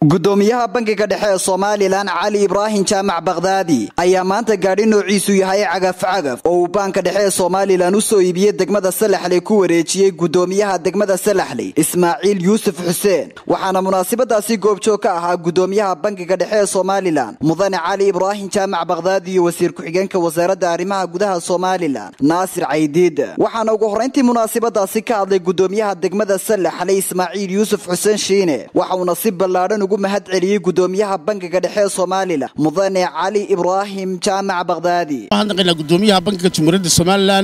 gudoomiyaha bangiga dhexe ee somalilan cali ibraahim jaamac bakhdaadi ayaa maanta gaadhi noociisu yahay cagaf-cagaf oo uu baanka dhexe ee somalilan u soo iibiyey degmada salaxley ku wareejiyey gudoomiyaha degmada salaxley ismaaciil yuusuf xuseen waxaana munaasabadaasi goobjoog ka ahaa gudoomiyaha bangiga dhexe ee somalilan mudane cali ibraahim jaamac bakhdaadi iyo wasiir ku-xigeenka wasaaradda arrimaha gudaha somalilan naasir caydiid waxaana ugu horrayntii munaasabadaasi ka hadlay gudoomiyaha degmada salaxley ismaaciil yuusuf xuseen shiine waxauna si ballaadhan ugu mahad celiyey gudoomiyaha bangiga dhexe ee somalilan mudane cali ibraahim jaamac bakhdaadi waxaan naqaynaa gudoomiyaha bankiga jumhuuriyadda somalilan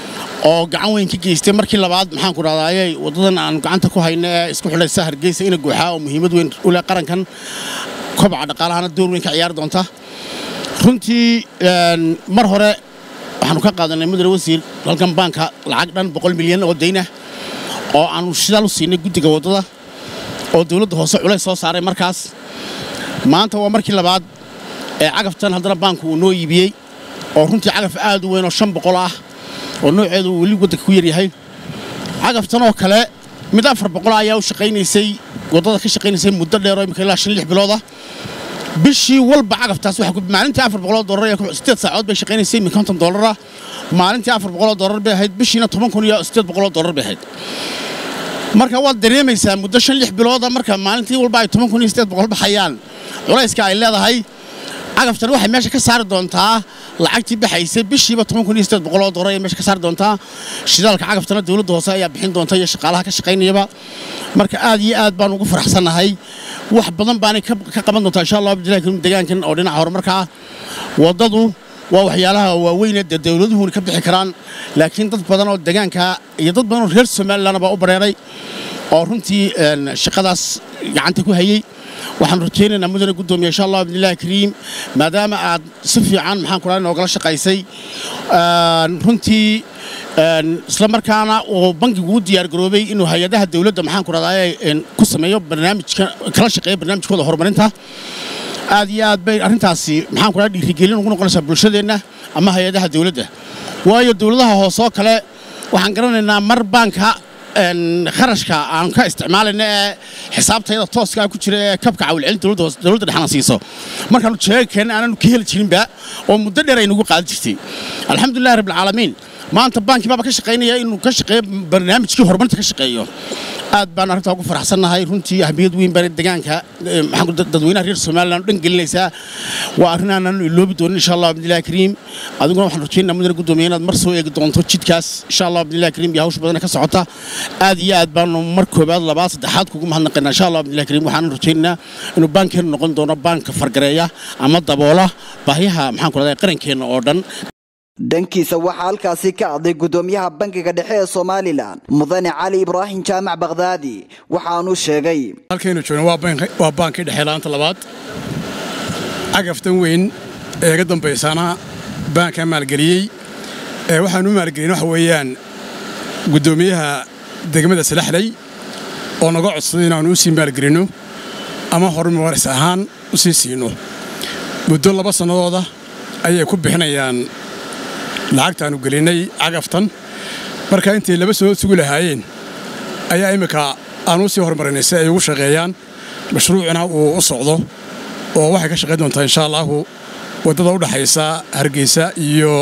oo gacan weyn ka geystay markii labaad maxaan ku dhahdaayey waddadan aan gacanta ku hayno ee isku xidhaysa hargeysa ina guuxaa oo muhiimad weyn u leh qarankan kobaca dhaqaalahana door weyn ka ciyaari doonta runtii mar hore waxaanu ka qaadanay mudane wasiir halkan baanka lacag dhan boqol milyan oo daynah oo aanu shidaal u siinay guddiga waddada oo dawladda hoose culays soo saaray markaas maanta waa markii labaad ee cagaftan haddana baanku uu noo iibiyey oo runtii cagaf aad u weyn oo shan boqol ah oo nooceedu uu weli waddanka ku yaryahay cagaftan oo kale mid afar boqol ayaa u shaqaynaysay waddada ka shaqaynaysay muddo dheer oo imika ilaa shan lix bilooda bishii walba cagaftaas maalintii afar boqoloo dollar ee sideed saacood bay shaqaynaysay min konton dollara maalintii afar boqoloo dollar bay ahayd bishiina toban kun iyo sideed boqoloo dollar bay ahayd marka waad dareemaysaa muddo shan lix bilooda marka maalintii walba ay toban kun iyo sideed boqol baxayaan culayska ay leedahay cagaftan waxay meesha ka saari doontaa lacagtii baxaysay bishiiba toban kun iyo sideed boqol oo dollar ayay meesha ka saari doontaa shidaalka cagaftana dawladda hoose ayaa bixin doonta iyo shaqaalaha ka shaqaynayaba marka aad iyo aad baan ugu faraxsannahay wax badan baanay ka qaban doontaa insha allah abdillahi karim deegaankan oo dhinaca horumarka ah waddadu waa waxyaalaha waaweyne dee dawladuhuna ka bixi karaan laakiin dad badan oo deegaanka iyo dad badan oo reer somalilan baa u bareeray oo runtii shaqadaas gacanta ku hayey waxaan rajaynaynaa mudane guddoomiya insha allah abdillahi kariim maadaama aad si fiican maxaan ku dhahay noogala shaqaysay runtii isla markaana uu bankigu u diyaargaroobay inuu hay-adaha dawladda maxaan ku dhahdaay ku sameeyo barnaamijka kala shaqeeyo barnaamijkooda horumarinta aad iyo aad bay arrintaasi maxaan ku dhahay dhiirigelin ugu noqonaysaa bulshadeenna ama hay-adaha dawladda waayo dawladaha hoose oo kale waxaan garanaynaa mar baanka kharashka aan ka isticmaalayna ee xisaabtayada tooskaa ku jira ee kabka cawilcelin dawladda dhexna siiso markaanu jeegakeenna aananu ka heli jirinba oo muddo dheer ay nagu qaadan jirtay alxamdulillahi rabbilcaalamiin maanta baankii baaba ka shaqaynaya inuu ka shaqeeyo barnaamijkii horumarinta ka shaqeeyo aad baan arrintaa ugu faraxsannahay runtii ahmiyad weyn baan deegaanka dadweynaha reer somaliland dhan gelinaysaa waa arrin aanan iloobi doonin insha allah abdillahi kariim adiguna waxaan rajaynaa mudane guddoomiye inaad mar soo eegi doonto jidkaas insha allah abdillahi kariim iyo hawsha badana ka socota aad iyo aad baanu mar koobaad labaad saddexaad kugu mahadnaqaynaa insha allah abdillahi kariim waxaan rajaynaynaa inuu baankeenu noqon doono baanka fargareeya ama daboola baahiyaha maxaan ku rahdaa qarankeenna oo dhan dhankiisa waxaa halkaasi ka hadlay gudoomiyaha bangiga dhexe ee somalilan mudane cali ibraahim jaamac bakhdaadi waxaanuu sheegay halkaynu joogno waa baankii dhexe laanta labaad cagaftan weyn ee ga dambaysaana baankaa maalgeliyey waxaanu u maalgelin waxa weeyaan guddoomiyaha degmada salaxley oo naga codsaday inaannu u sii maalgelinno ama horumaris ahaan u sii siino muddo laba sannadooda ayay ku bixinayaan lacagtaannu gelinnay cagaftan marka intay laba soo sugi lahaayeen ayaa imminka aanu u sii horumarinay si ay ugu shaqeeyaan mashruucina uu u socdo oo waxay ka shaqayn doontaa insha allaahu waddada u dhaxaysa hargeysa iyo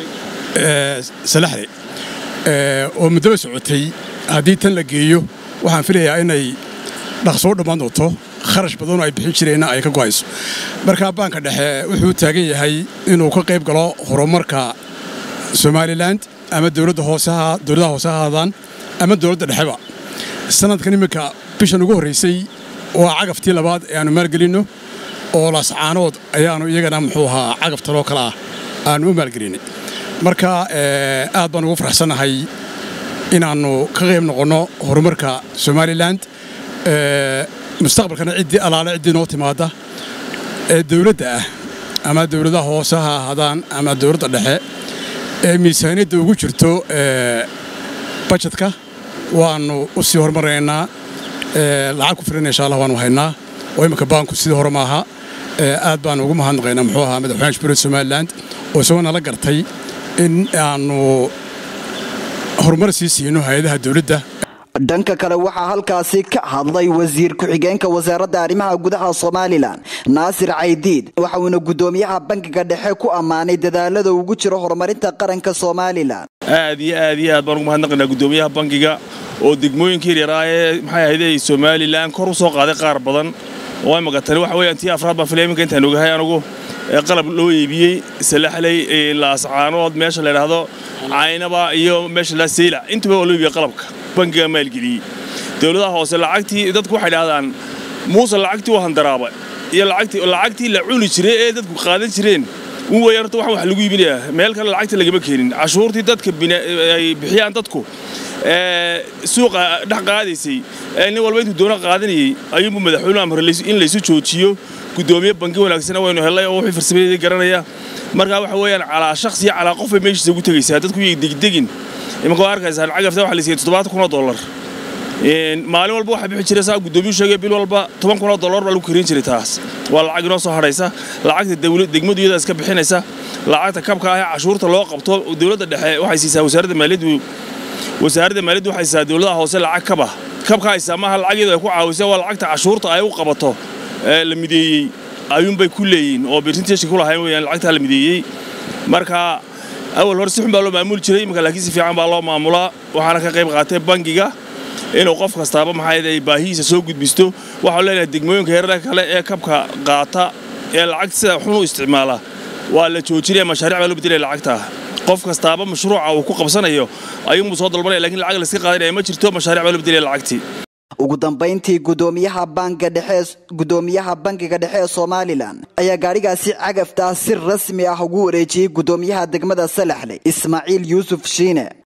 salaxle oo muddaba socotay haddii tan la geeyo waxaan filayaa inay dhaqso u dhammaan doonto kharash badanoo ay bixin jireenna ay ka go'ayso markaa baanka dhexe wuxuu taagan yahay inuu ka qayb galo horumarka somalilan ama dowladda hoosea dowladaha hoose ha haadaan ama dowladda dhexeba sanadkan imminka bishan ugu horraysay waa cagaftii labaad ee aannu maalgelinno oo laascaanood ayaannu iyagana muxuu ahaa cagaftan oo kale ah aannu u maalgelinnay marka aad baan ugu faraxsannahay inaannu ka qayb noqonno horumarka somalilan mustaqbalkana ciddii allaale ciddii noo timaadda ee dowladda ah ama dowladaha hoose ha ahaadaan ama dowladda dhexe ee miisaaniyadda ugu jirto bajetka waannu u sii horumaraynaa lacag ku filan insha allah waanu haynaa oo imminka baanku sidii hore maaha aad baanu ugu mahadnaqaynaa muxuu ahaa madaxweynaha jamhuuriyadda somalilan oo isagoo nala gartay in aannu horumar sii siino hay-adaha dowladda dhanka kale waxaa halkaasi ka hadlay wasiir ku-xigeenka wasaaradda arrimaha gudaha somalilan naasir caydiid waxa uuna gudoomiyaha bankiga dhexe ku ammaanay dadaalada ugu jiro horumarinta qaranka somalilan aad iyo aad iyo aad baan ugu mahadnaqaynaa gudoomiyaha bankiga oo degmooyinka yaryaraah ee maxay ahayde somalilan kor u soo qaaday qaar badan oo imaka tani waxa weeyaan tii afraad baan filaya iminka intaan ogahay anugu ee qalab loo iibiyey salaxley laascaanood meesha la yidhaahdo caynaba iyo meesha la seyla intuba waa loo iibiyey qalabka bankiga maalgeliyey dowladaha hoose lacagtii dadku waxay dhahdaan muuse lacagtii u handaraaba iyo lacagtii la cuni jiray ee dadku qaadan jireen un weya horta waxaan wax lagu iibinayaa meel kale lacagta lagama keenin cashuurtii dadka ay bixiyaan dadku suuqa dhex qaadaysay nin walba intuu doona qaadanayey ayuunbu madaxweynuhu amre in laysu joojiyo gudoomiye banki wanaagsana waynu hellay oo wixii farsamadii garanaya markaa waxa weeyaan calaa shakhsiya calaa qof bay meeshiisa ugu tegaysaa dadku yay degdegin imanka waa arkaysaan cagafta waxa la siiyey toddobaatan kun oo dollar maalin walba waxaa bixi jiray saa gudoomiyuu sheegay bil walba toban kun oo dollar baa lagu karin jiray taas waa lacag inoo soo hadhaysa lacagta degmadu iyada iska bixinaysa lacagta kabka ah ee cashuurta loo qabto dowladda dhexe waxay siisaa wasaaradda maaliyaddu wasaaradda maaliyaddu waxay siisaa dowladaha hoose lacag kaba kabka haysaa maaha lacageedu ay ku caawisa waa lacagta cashuurta ay u qabato la mideeyey ayuunbay ku leeyihin oo birsinteeshka ku lahayn weyaan lacagtaa la mideeyey marka awal hore si xun baa loo maamuli jiray imika laakiin si fiican baa loo maamulaa waxaana ka qayb qaatay bangiga inuu qof kastaaba maxayd ay baahihiisa soo gudbisto waxaan leenahay degmooyinka heerarka kale ee kabka qaata ee lacagta sida xun u isticmaala waa la joojinaya mashaariic baa loo bedelaya lacagta qof kastaaba mashruuca uu ku qabsanayo ayuunbuu soo dalbanaya lakiin lacag layska qaadanaya ma jirto mashaariic baa loo bedelaya lacagtii ugu dambayntii gudoomiyaha bankiga dhexe gudoomiyaha bankiga dhexe ee somalilan ayaa gaadhigaasi cagafta si rasmi ah ugu wareejiyey gudoomiyaha degmada salaxley ismaaciil yuusuf shiine